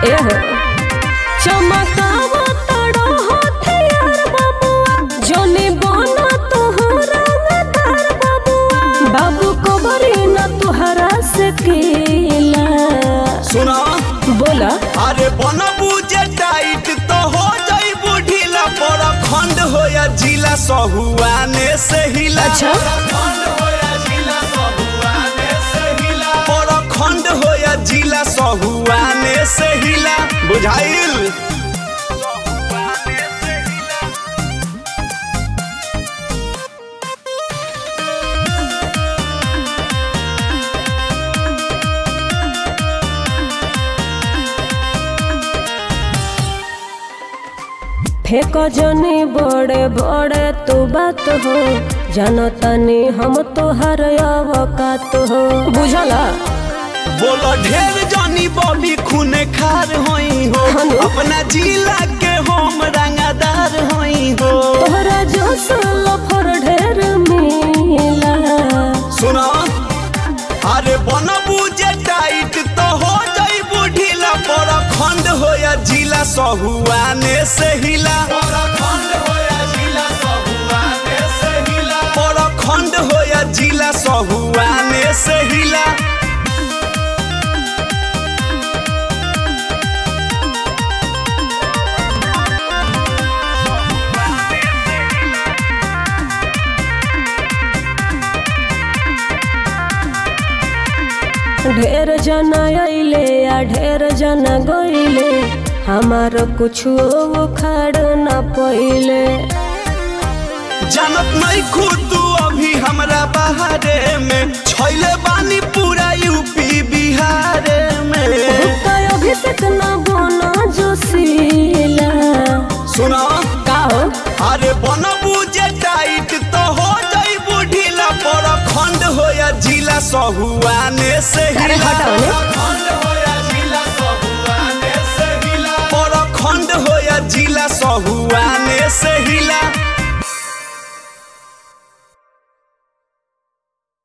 एहो चमकावा तड़ो हथियार बाबुआ जोनी बना तोहरा नदार बाबुआ बाबू को बरी न तुहरा से केला सुना बोला अरे बनबू जे टाइट तो हो जाई बुढ़ीला पर खंड हो या जिला सहुआने से हिला अच्छा। खंड हो या जिला सहुआने से हिला पर खंड हो या जिला सहुआने से हिला बुझाइल फेक जनी बड़े बड़े तू बात हो जानतानी हम तोहर अवकात हो बुझला बोलो ढेर जानी बॉबी खूने खार होई हो हेलो। अपना जिला के हम रंगादार होई हो तोहरा जो लफर ढेर मिला सुना अरे बनबू जे टाइट तो हो जाई बुढ़ीला पर खंड हो या जिला सहुआने से हिला पर खंड हो या जिला सहुआने से हिला पर खंड हो या जिला सहुआने से हिला ढेर जना अइले आ ढेर जना गइले हमार कुछ उखाड़ न पइले जानत नहीं खुद तू अभी हमरा बाहरे में छैले बानी पूरा यूपी बिहारे में हुक्का अभिषेक न बना जोशीला सुना का हो अरे बनबू जे टाइट तो हो जाई बुढ़ीला पर खंड हो या जिला सहुआने से अरे हिला हटाओ ने।